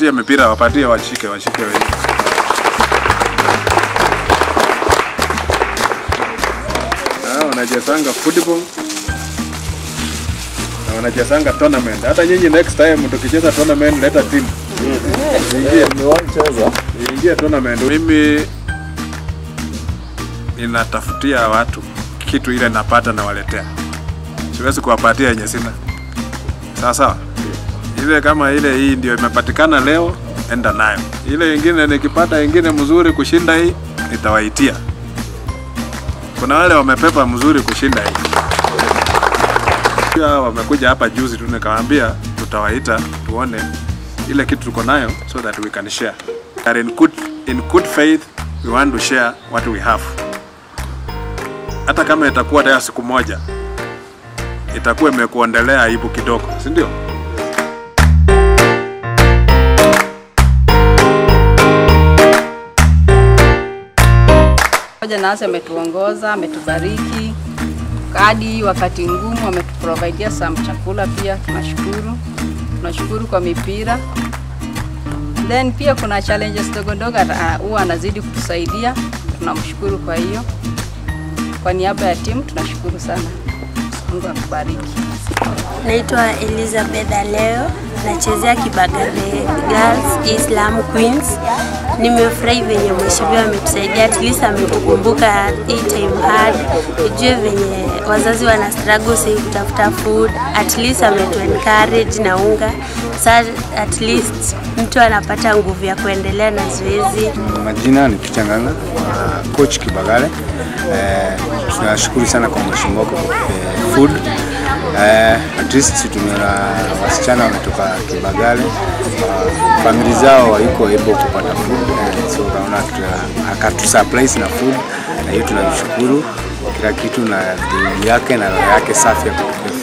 wapatie mipira, wapatie washike, washike wenyewe. Ah, wanachezanga football na wanachezanga tournament. Hata nyinyi next time tukicheza tournament, leta team Nimewacheza. ingie tournament. Mimi ninatafutia watu kitu ile napata nawaletea, siwezi kuwapatia yenye sina. Sawa sawa, ile kama ile hii ndio imepatikana leo, enda nayo. Ile ingine nikipata ingine mzuri kushinda hii, nitawaitia. Kuna wale wamepepa mzuri kushinda hii pia wamekuja hapa juzi tu, nikawaambia tutawaita tuone ile kitu tuko nayo so that we can share. We are in good, in good faith we want to share what we have. Hata kama itakuwa hata siku moja itakuwa imekuondelea aibu kidogo, si ndio? Pamoja nasi ametuongoza, ametubariki kadi wakati ngumu, ametuprovidea some chakula pia, tunashukuru. Tunashukuru kwa mipira. Then pia kuna challenges ndogo ndogo ata- huwa anazidi kutusaidia, tunamshukuru kwa hiyo. Kwa niaba ya timu tunashukuru sana. Mungu akubariki. Naitwa Elizabeth Aleo, nachezea Kibagare Girls Islam Queens. Nimefurahi venye mheshimiwa ametusaidia, at least ametukumbuka hii time hard, ujue venye wazazi wana struggle sasa kutafuta food, at least ametu encourage na unga, sa at least mtu anapata nguvu ya kuendelea na zoezi. Majina ni Peter Ng'ang'a, uh, coach Kibagale. Eh, tunashukuru sana kwa mheshimiwa kwa eh, food. Eh, at least tumeona wasichana wametoka Kibagale, uh, famili zao haiko able kupata food eh, so kaona akatu surprise na food, na hiyo tunamshukuru kila kitu na bidii yake na roho yake safi ya kutupea